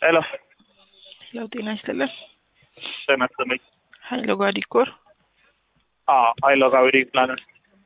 ሄሎ ሄሎ ጤና ይስጥልን። ጤና ይስጥልኝ። ሀይሎ ጋ ዲኮር አዎ ሀይሎ ጋ ዌዲንግ ፕላነር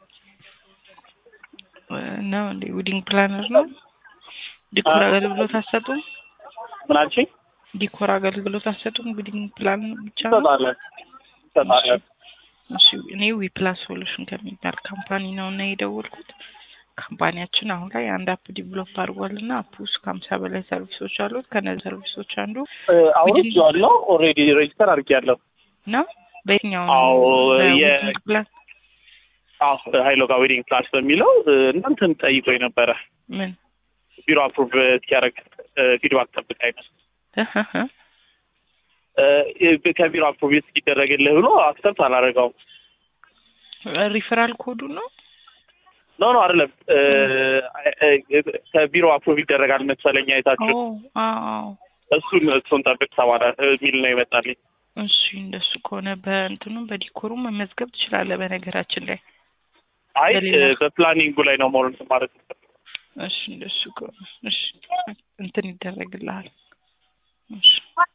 ነው እንዴ? ዌዲንግ ፕላነር ነው። ዲኮር አገልግሎት አትሰጡም? ምን አልሽኝ? ዲኮር አገልግሎት አትሰጡም? ዌዲንግ ፕላን ብቻ ነው? እንሰጣለን እንሰጣለን። እሺ እኔ ዊፕላስ ሶሉሽን ከሚባል ካምፓኒ ነው እና የደወልኩት ካምፓኒያችን አሁን ላይ አንድ አፕ ዲቨሎፕ አድርጓል እና አፕ ውስጥ ከሀምሳ በላይ ሰርቪሶች አሉት። ከነዚህ ሰርቪሶች አንዱ አውርጄዋለሁ። ኦልሬዲ ሬጅስተር አድርጌያለሁ። ነው። በየትኛው አዎ፣ ነው የ- ዌዲንግ ፕላን አዎ ሀይሎ ጋ ዌዲንግ ፕላስ በሚለው እናንተን ጠይቆኝ ነበረ ምን ቢሮ አፕሩቭ እስኪያደርግ ፊድባክ ጠብቃኝ ነው ከቢሮ አፕሩቭ እስኪደረግልህ ብሎ አክሰፕት አላደረገውም። ሪፈራል ኮዱ ነው። ኖ ኖ አይደለም እ፣ እ፣ ከቢሮ አፕሩቭ ይደረጋል መሰለኝ ኦ አይታችሁ አዎ እሱን እሱን ጠብቅ ተባለ የሚል ነው ይመጣልኝ። እሺ እንደሱ ከሆነ በእንትኑ በዲኮሩ መመዝገብ ትችላለህ። በነገራችን ላይ አይ በሌላ- እ፣ በፕላኒንጉ ላይ ነው ሞር እንትን ማለት ነው። እሺ እንደሱ ከሆነ እሺ እንትን ይደረግልሃል። እሺ